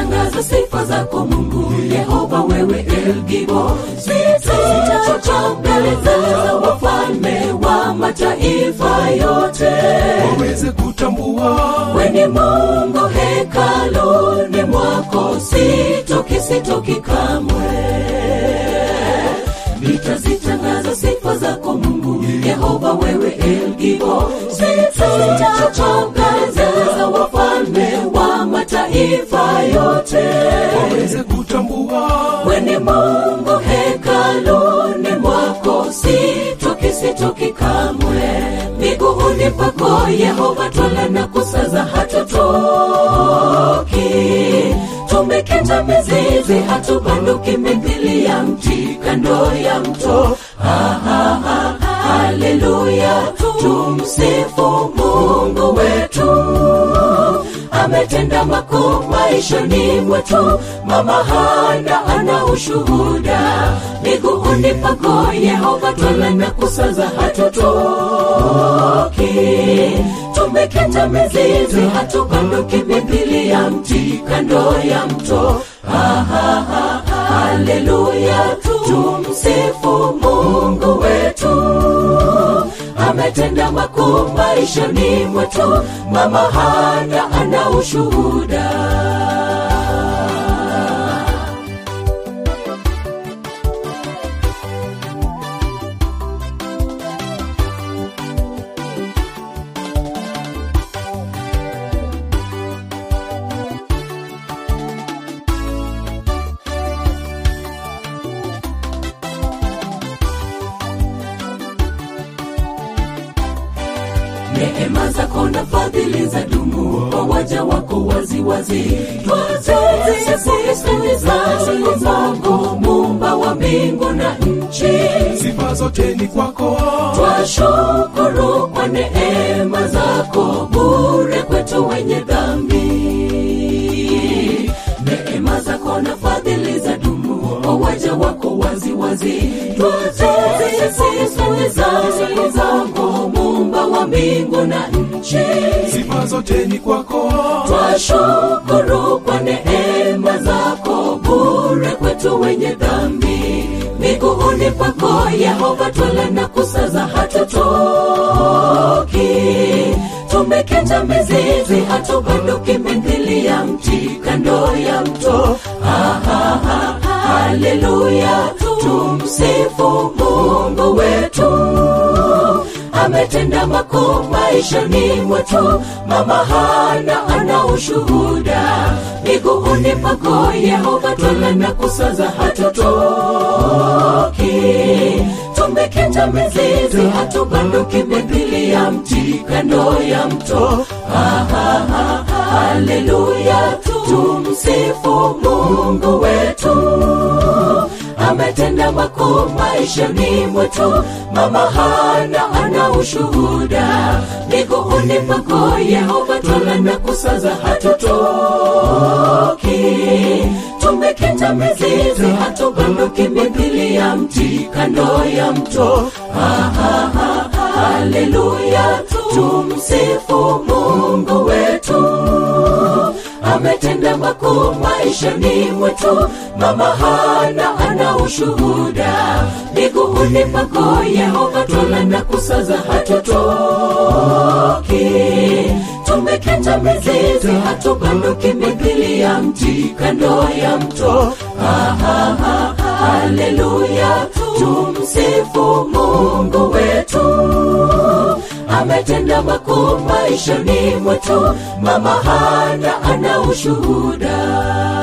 nitazitangaza sifa zako mungu yehova wewe elgibo sitachoka mbele za wafalme wa mataifa yote waweze kutambua weni mungu hekaluni mwako sitoki sitoki kamwe nitazitangaza sifa zako mungu yehova wewe elgibo sitachokaza wafalme wa mataifa yote waweze kutambua weni mungu hekaluni mwako sitoki sitoki kamwe miguuni pako yehova twala na kusaza hatutoki tumekita mizizi hatubanduki mithili ya mti kando ya mto Ha, ha, ha, haleluya tumsifu mungu wetu ametenda makuu maishani mwetu mama hana ana ushuhuda miguuni pako yehova twala na kusaza hatutoki tumekita mizizi hatubanduki mithili ya mti kando ya mto ha, ha, ha, haleluya tumsifu mungu wetu ametenda makuu maishani mwetu mama hana ana ushuhuda neema zako na fadhili za dumu kwa waja wako waziwazi twazizisisizazili zako mumba wa mbingu na nchi sifa zote ni kwako twashukuru kwa neema zako bure kwetu wenye dhambi neema zako na fadhili za dumu kwa waja wako waziwazi twazizisisizazili zako mumba wa mbingu na nchi sifa zote ni kwako twashukuru kwa neema zako bure kwetu wenye dhambi miguuni pako yehova twala na kusaza hatutoki tumekita mizizi hatubanduki mithili ya mti kando ya mto ha, ha, ha, haleluya tumsifu mungu wetu ametenda makuu maishani mwetu mama hana ana ushuhuda miguuni pako yehova twala na kusaza hatutoki tumekita mizizi hatubanduki mithili ya mti kando ya mto ha, ha, ha, haleluya tumsifu mungu wetu ametenda makuu maishani mwetu mama hana ana ushuhuda miguuni pako yehova twala na kusaza hatutoki tumekita mizizi hatubanduki mithili ya mti kando ya mto ha, ha, ha, haleluya tumsifu mungu wetu ametenda makuu maishani mwetu mama hana ana ushuhuda miguuni pako yehova twala na kusaza hatutoki tumekita mizizi hatubanduki mithili ya mti kando ya mto ha, ha, ha, haleluya tumsifu mungu wetu ametenda makuu maishani mwetu mama hana ana ushuhuda